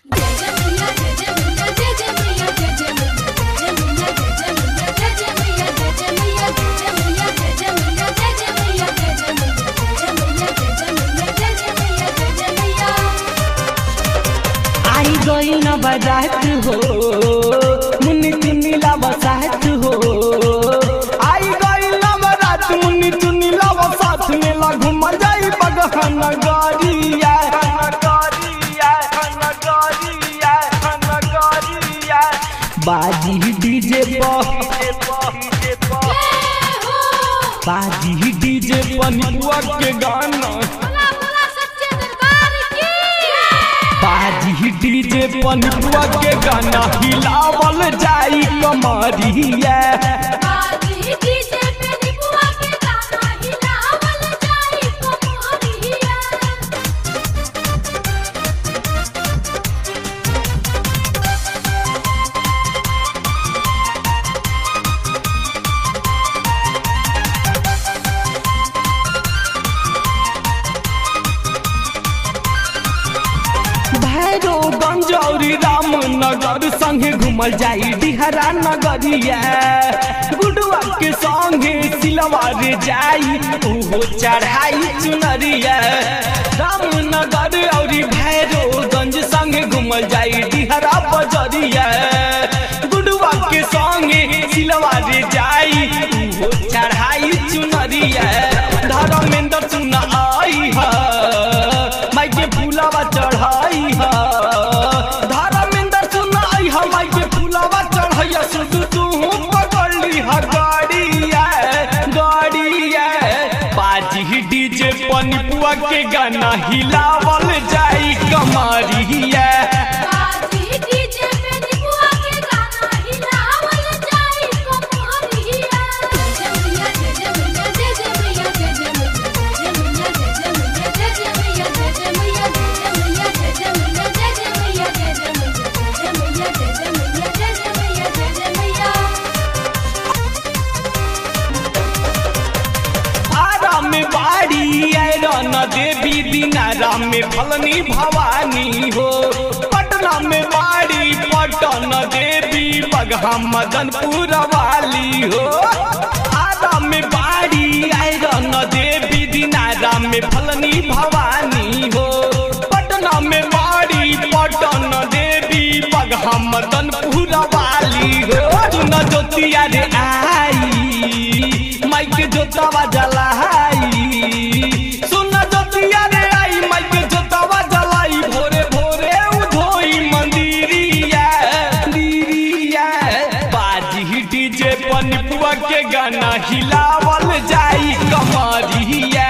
आई गई न बजात हो मुन्नी चुन्नी ला बसात हो आई गई न बजात मुन्नी चुन्नी ला बसात में ला घूम जाई बगहन गरिया बाजी डीजे बाजी डीजे पनिपुआ के गाना बाजी डीजे पनिपुआ के गाना हिलावल जाई कमरिया भैरो गंजौरी रामनगर संगे घूमल जाई बिहारा नगरिया गुडुआ के संगे सिलवार जाई ओहो चढ़ाई चुनरिया रामनगर और भैरो गंज संगे घूमल जाई बिहारा बजरिया गुडुआ के संगे सिलवार जाई ओहो चढ़ाई चुनरिया धर्मेंद्र चुना आई है माई के फूलावा चढ़ाई है धर्मेंद्र सुनाई है माई के फूलावा चढ़ाई सुधु तू पकड़ ली है गाड़िया गाड़िया बाजी डीजे पनिपुआ के गाना हिलावल जाई कमरिया आरा में बाड़ी आयरन देवी दिनारा में फलनी भवानी हो पटना में बाड़ी पटन देवी बगहा मदनपुर वाली हो आरा में बाड़ी आयरन देवी दिनारा में फलनी भवानी हो पटना में बाड़ी पटन देवी बगहा मदनपुर वाली हो न ज्योतिया रे आई माइक जोतावा जलाई सुन जोतिया रे आई माइक जोतावा जलाई भोरे भोरे उधोई मंदिरिया मंदिरिया बाजी डीजे पनिपुआ के गाना हिलावल जाई कमरिया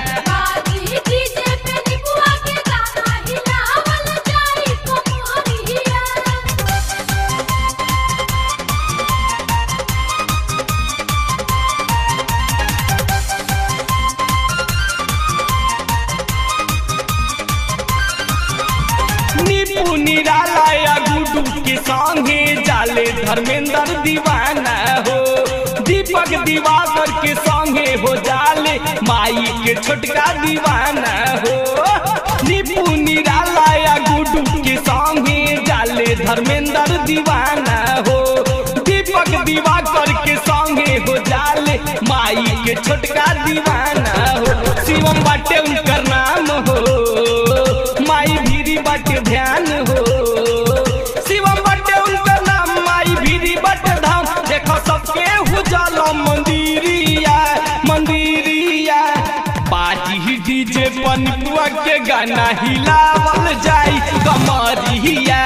नीपू निराला गुडू के संगे जाले धर्मेंद्र दीवाना हो दीपक दिवाकर के संगे हो जाले माई के छोटका दीवाना हो नीपू निराला गुडू के संगे जाले धर्मेंद्र दीवाना हो दीपक दिवाकर के संगे हो जाले माई के छोटका दीवाना हो शिवम बाटे उनकर नाम हो माई भीरी बाटे ध्यान हो शिवम बाटे उनकर नाम माई भीरी बाटे धाम देखो सबके हुजाला मंदिरिया मंदिरिया पार्टी डीजे पनिपुआ के गाना हिलावल जाई कमरिया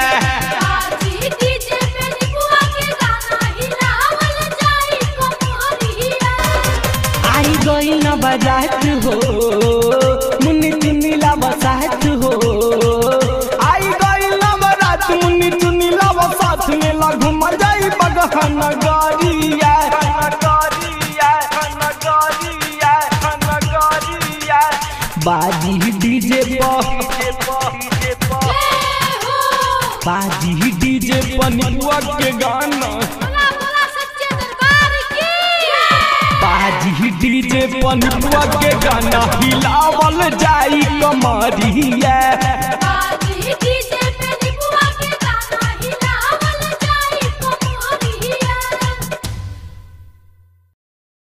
आई गई न बजात हो मुन्नी चुन्नी ला बसात हो आई गई न बजात मुन्नी चुन्नी ला बसात में ला घूम जाई बगहन गरिया बाजी डीजे बाजी डीजे पनिपुआ के गाना बाजी डीजे पनिपुआ के गाना हिलावल जाई कमरिया